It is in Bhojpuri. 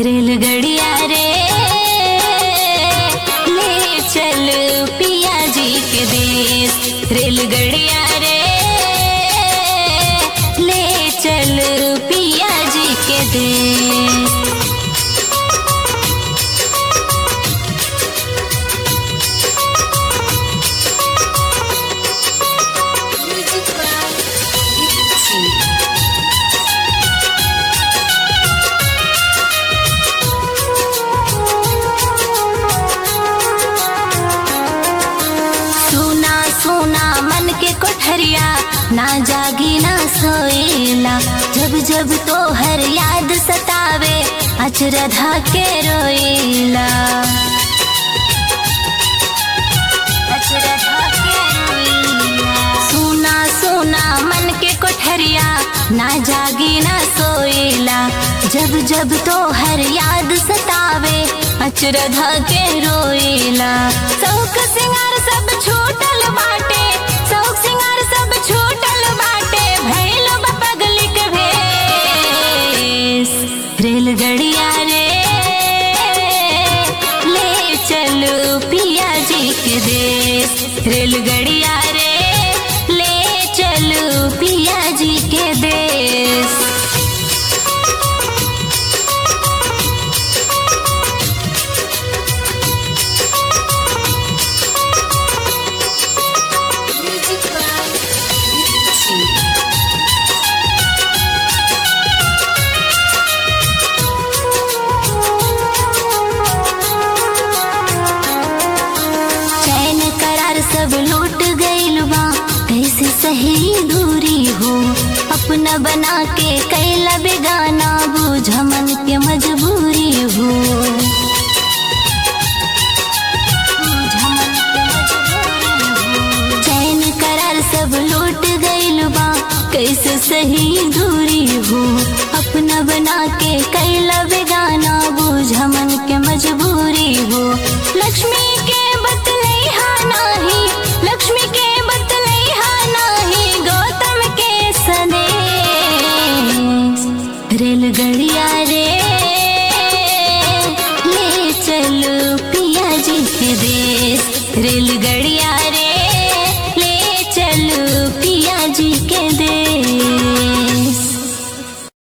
रेलगड़िया रे ले चल पिया जी के देश रेलगड़िया रे ले चल पिया जी के देश सुना सुना मन के कोठरिया ना जागी ना सोएला जब जब तो हर याद सतावे अचरधा के रोएला अचरधा के रोएला। सुना सुना मन के कोठरिया ना जागी ना सोएला जब जब तो हर याद सतावे अचरधा के रोएला शौक सिंगार सब छूटल बाटे शौक सिंगार सब छूटल बाटे भैल बा पगली के भेस रेलगड़िया रे ले चलो पिया जी के देश रेलगड़िया रे ले चलो पिया जी के देश चैन करार सब लूट गइल बा कैसे सही दूरी हो अपना बना के कैला बेगाना बूझ मन के मजबूरी हो बूझ मन के मजबूरी हो। चैन करार सब लूट गइल बा कैसे सही दूरी हो अपना बना के कैला बेगाना बूझ मन के मजबूरी हो लक्ष्मी के बतलैहा नाही लक्ष्मी के बतलैहा नाही गौतम के सनेश रेलगड़िया रे ले चलो पिया जी के देश रेलगड़िया रे ले चलो पिया जी के देश